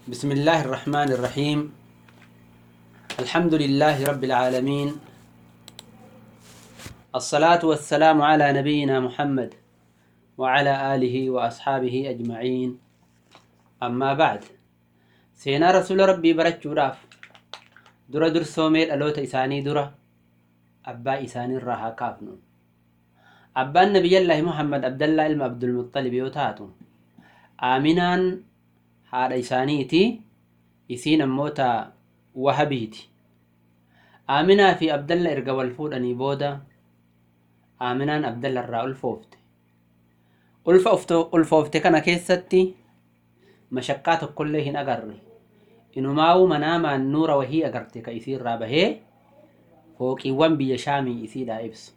بسم الله الرحمن الرحيم الحمد لله رب العالمين الصلاة والسلام على نبينا محمد وعلى آله وأصحابه أجمعين أما بعد سينا رسول ربي برچو راف درا در سومير ألوت إساني درا أبا إساني الراها كافنو أبا النبي الله محمد عبد الله إلما عبد المطلب يوتاتو آمنان haadha isaaniiti isiin ammoo ta wahabiiti aaminaa fi abdalla erga wal fuudhanii booda aaminaan abdalla irraa ulfoofte ulfa ulfoofte kana keessatti mashakkaa tokkollee hin agarre inumaa'uu manaamaan nuura wahii agarte ka isii irraa bahee fooqiiwwan biyya shaamii isiidhaa ibsu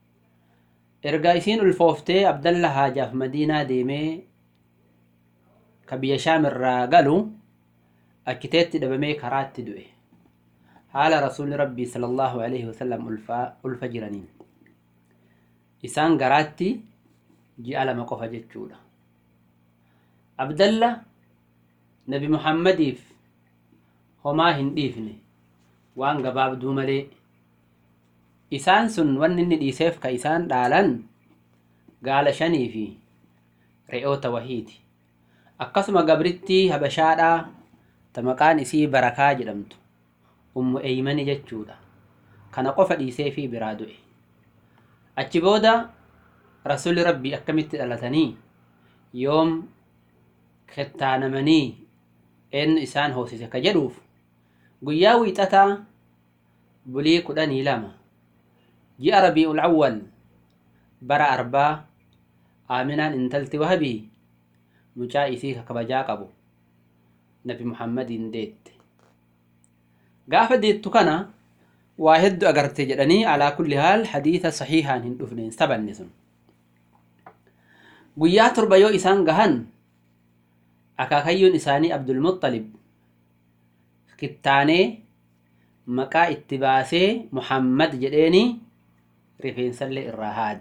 erga isiin ulfooftee abdalla haajaaf madiinaa deemee ka biyya shaam irraa galu akkiteetti dhabamee karaatti du'e haala rasuulli rabbii sallallahu alaihi wasallam ulfa jiraniin isaan garaatti ji'a lama qofa jechuudha abdalla nabi muhammadiif homaa hin dhiifne waan gabaabduu malee isaan sun wanni inni dhiiseef ka isaan dhaalan gaala shanii fi re'oota wahiiti akkasuma gabrittii habashaadhaa ta maqaan isii barakaa jedhamtu ummu eeymani jechuudha kana qofa dhiisee fi biraa du'e achi booda rasuli rabbii akkamitti dhalatanii yoom kettaanamanii eenyu isaan hoosise ka jedhuuf guyyaa wiixataa bulii kudhanii lama ji'a rabii'ul awwal bara arbaa aaminaan intalti wahabii mucaa isii kabajaa qabu nabi muhammadiin deette gaafa deettu kana waa hedduu agarte jedhanii alaa kulli haal hadiisa sahiihaan hin dhufne hin sabanne sun guyyaa torba yoo isaan gahan akaakayyuun isaanii abdulmuxalib kittaanee maqaa itti baasee muhammad jedheeni rifeensallee irraa haade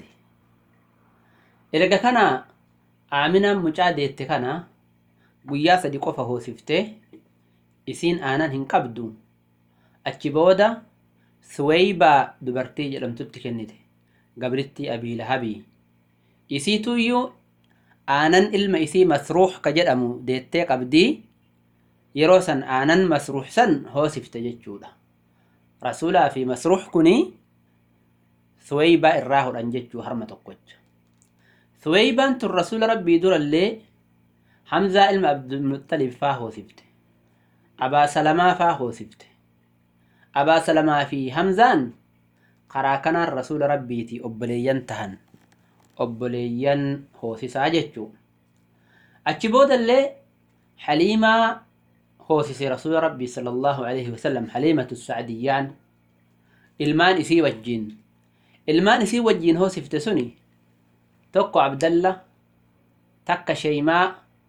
erga kana aaminaan mucaa deette kana guyyaa sadi qofa hoosiftee isiin aanan hin qabdu achi booda suweeybaa dubartii jedhamtutti kennite gabrittii abii lahabii isiituyyuu aanan ilma isii masruux ka jedhamu deettee qabdii yeroo san aanan masruux san hoosifte jechuudha rasuulaa fi masruux kuni suweeybaa irraa hodhan jechuu harma tokkocha suweeybaan tun rasuula rabbii durallee hamzaa ilma abdulmuxalib faa hoosifte abaa salamaa faa hoosifte abaa salamaa fi hamzaan karaa kanaan rasuula rabbiiti obboleeyyan tahan obboleeyyan hoosisaa jechuu achi boodallee haliimaa hoosise rasuula rabbii sala allahu alaihi wasallam haliimatu sacdiyyaan ilmaan isii wajjiin ilmaan isii wajjiin hoosifte suni tokko abdalla takka sheeymaa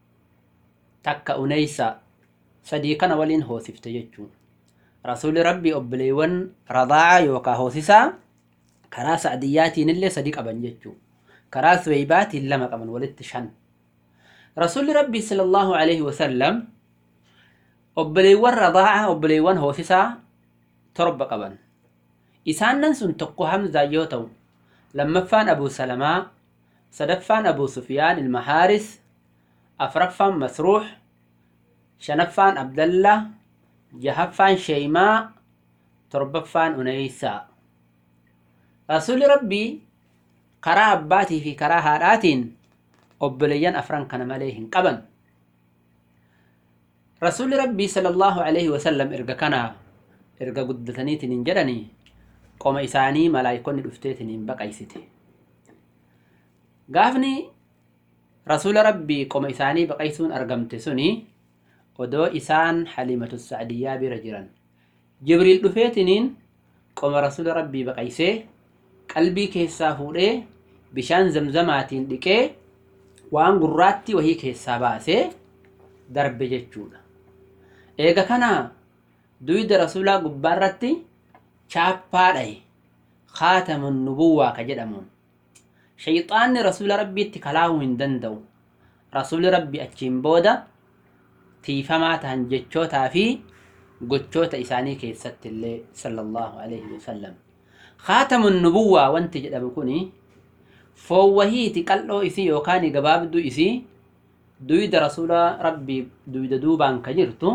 takka uneysa sadii kana waliin hoosifte jechuu rasuuli rabbii obboleewwan radaaca yookaa hoosisaa karaa sacdiyyaatiin illee sadi qaban jechuu karaa suweybaatiin lama qaban walitti shan rasuulli rabbii sala allahu alaihi wasallam obboleewwan radaaca obboleewwan hoosisaa torba qaban isaannan sun tokko hamzaa yoo ta'u lammaffaan abuu salamaa sadaffaan abuu sufyaan ilma haaris afraffaan masruux shanaffaan abdalla jahaffaan sheeymaa torbaffaan uneysaa rasuuli rabbii karaa abbaatii fi karaa haadhaatiin obboleeyyan afran kana malee hin qaban rasuuli rabbii sala allahu alaihi wasallam erga kanaa erga guddataniitiin hin jedhanii qoma isaanii malaayikonni dhufteetiin hin baqaysite gaafni rasuula rabbii qoma isaanii baqaysuun argamte suni odoo isaan halimatu sacdiyyaa bira jiran jibriil dhufeetiniin qoma rasuula rabbii baqaysee qalbii keessaa fuudhee bishaan zamzamaatiin dhiqee waan gurraatti wahii keessaa baasee darbe jechuudha eega kana duyda rasuulaa gubbaarratti chaappaa dhaye kaatamun nubuwwaa ka jedhamuun shayxaanni rasuula rabbiitti kalaahuu hin danda'u rasuuli rabbi achiin booda tiifamaa tahan jechootaa fi gochoota isaanii keessatti illee sallallahu alaihi wasallam khaatamun nubuwwaa wanti jedhamu kuni foowwahiiti qal'oo isii yookaan gabaabduu isii duyda rasuula rabbii duyda duubaan ka jirtu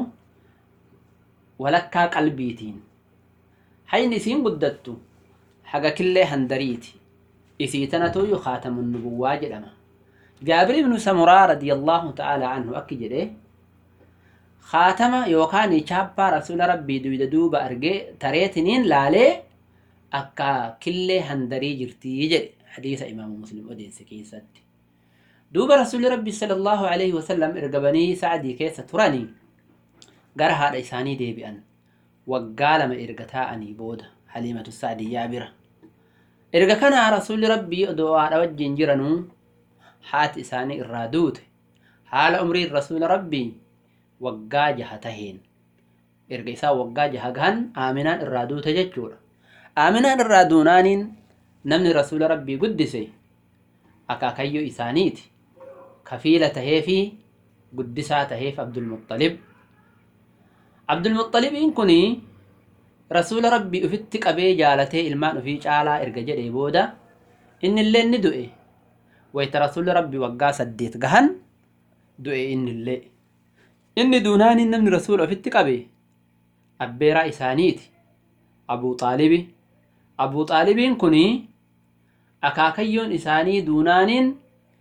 walakkaa qalbiitiin hayni isiin guddattu haga killee handariiti isii tanatuuyyu khaatamun nubuwwaa jedhama jaabir ibnu samuraa radiyallaahu ta'aalaa anhu akki jedhe khaatama yookaan chaappaa rasuula rabbii duyda duuba argee tareetiniin laalee akka killee handarii jirtii jedhe hadiisa imaamu muslim odeesse keessatti duuba rasuulli rabbi sallallahu alaihi wasallam erga banii sa'adii keessa turanii gara haadha isaanii deebi'an waggaa lama erga taa'anii booda haliimatu sa'adiyyaa bira erga kana rasuulli rabbii odoo haadha wajjin jiranuu haati isaanii irraa duute haala umriin rasuula rabbii waggaa jaha taheen erga isaa waggaa jaha gahan aaminaan irraa duute jechuudha aaminaan irraa duunaaniin namni rasuula rabbii guddise akaakayyoo isaaniiti kafiila tahee fi guddisaa taheef abdulmuxalib abdulmuxalibiin kun rasuula rabbii ufitti qabee jaalatee ilmaan ufii caalaa erga jedhee booda innillee ni du'e wayta rasuula rabbii waggaa saddeet gahan du'e innillee inni duunaaniin namni rasuula ofitti qabe abbeeraa isaaniiti abuu xaalibi abuu xaalibiin kun akaakayyoon isaanii duunaaniin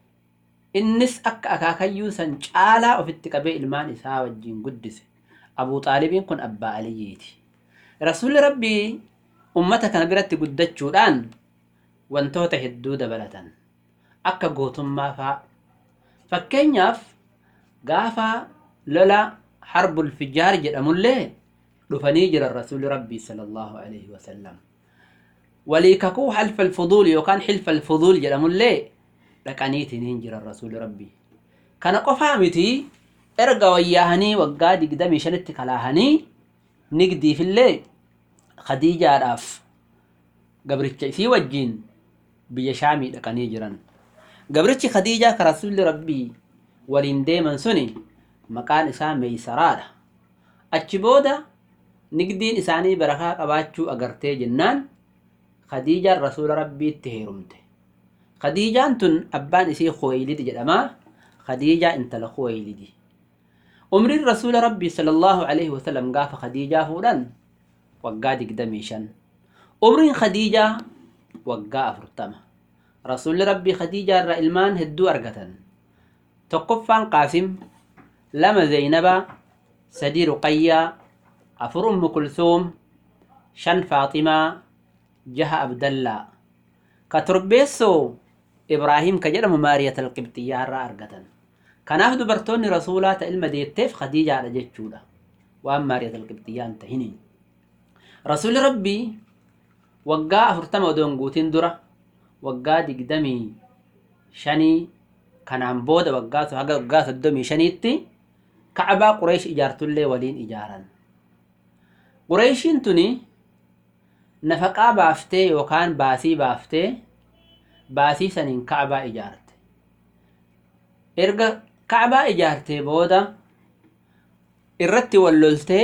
innis akka akaakayyuu san caalaa ofitti qabee ilmaan isaa wajjin guddise abuu xaalibiin kun abbaa aliyyiiti rasuulli rabbii ummata kana biratti guddachuudhaan wantoota hedduu dabalatan akka gootummaa faa fakkeenyaaf gaafa lola harbul fijaar jedhamullee dhufanii jiran rasuulli rabbii sallallahu alaihi wasallam walii kakuu halfa alfuduul yookaan hilfa alfuduul jedhamullee dhaqaniitiniin jiran rasuulli rabbii kana qofaa miti erga wayyaahanii waggaa digdamii shanitti kalaahanii nigdiifillee khadiijaadhaaf gabricha isii wajjiin biyya shaamii dhaqanii jiran gabrichi khadiijaa ka rasuulli rabbii waliin deeman suni maqaan isaa meeysaraadha achi booda nigdiin isaanii barakaa qabaachuu agartee jennaan khadiijaan rasuula rabbiitti heerumte khadiijaan tun abbaan isii khuweylid jedhamaa khadiijaa intala khuweylidi umriin rasuula rabbii sallallahu alaihi wasallam gaafa khadiijaa fuudhan waggaa digdamii shan umriin khadiijaa waggaa afurtama rasuulli rabbii khadiijaa irraa ilmaan hedduu argatan tokkoffaan qaasim lama zeynaba sadii ruqayyaa afur ummu kulsuum shan faaximaa jaha abdallaa ka torbeessoo ibraahim ka jedhamu maariyat alqibxiyyaa irraa argatan kanaaf dubartoonni rasuulaa ta ilma deetteef khadiijaadha jechuudha waan maariyat alqibxiyyaan tahiniin rasuulli rabbii waggaa afurtama odoon guutin dura waggaa digdamii shanii kanaan booda waggaa haga waggaa soddomii shaniitti kacbaa qureesh ijaartullee waliin ijaaran qureeshiin tuni nafaqaa baaftee yookaan baasii baaftee baasii saniin kacbaa ijaarte erga kacbaa ijaartee booda irratti walloltee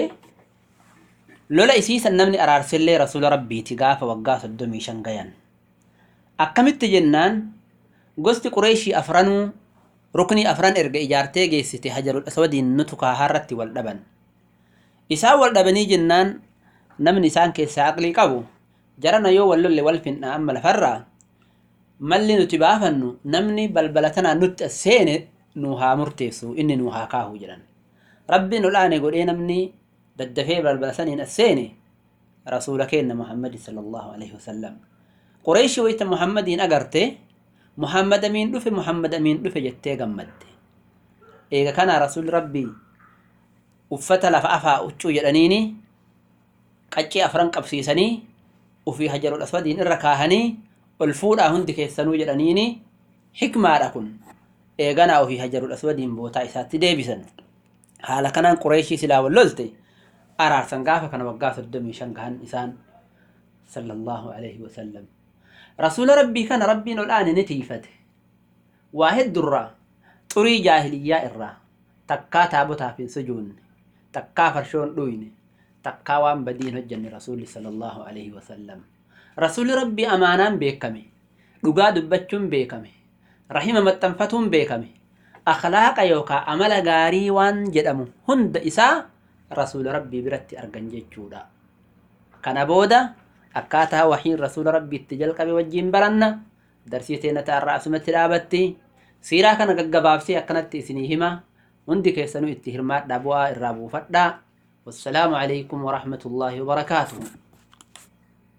lola isiisan namni araarsellee rasuula rabbiiti gaafa waggaa soddomii shan gayan akkamitti jennaan gosti qureeshii afranuu ruknii afran erga ijaartee geessite hajarul aswadiin nutu kaahaarratti wal dhaban isaan wal dhabanii jennaan namni isaan keessaa aqlii qabu jarana yoo wal lolle wal finna amma lafarraa malli nuti baafannu namni balbala tanaa nutti as seene nuu haa murteessu inni nuu haa kaahu jedhan rabbiin olaane godhee namni daddafee balbala saniin as seene rasuula keenna muhammadi sallallahu alaihi wasallam qureeshii wayta muhammadiin agarte muhammad amiin dhufe muhammad amiin dhufe jettee gammadde eega kana rasuulli rabbii uffata lafa afaa huccuu jedhaniini qaccee afran qabsiisanii ufii hajarul aswadiin irra kaahanii ol fuudhaa hundi keessanuu jedhaniini hikmaadha kun eeganaa ufii hajarul aswadiin bootaa isaatti deebisan haala kanaan qureeshii silaa wal lolte araarsan gaafa kana waggaa soddomii shan gahan isaan sallallahu alaihi wasallam rasuula rabbii kana rabbiin ol aane ni tiifate waa heddurraa xurii jaahiliyyaa irraa takkaa taabotaaf hin sujuunne takkaa farshoon dhuyne takkaa waan badiin hojjenne rasuulli sallallahu alaihi wasallam rasuulli rabbii amaanaan beekame dhugaa dubbachuun beekame rahima maxxanfatuun beekame akhlaaqa yookaa amala gaarii waan jedhamu hunda isaa rasuula rabbii biratti argan jechuudha kana booda akkaataa wahiin rasuula rabbii itti jalqabe wajjiin baranna darsii teenya irraa asumatti dhaabatti siiraa kana gaggabaabsee akkanatti isinii hima hundi keessanuu itti hirmaadhaa bu'aa irraa buufadhaa wassalaamu alaikum warahmatullaahi wabarakaatuhu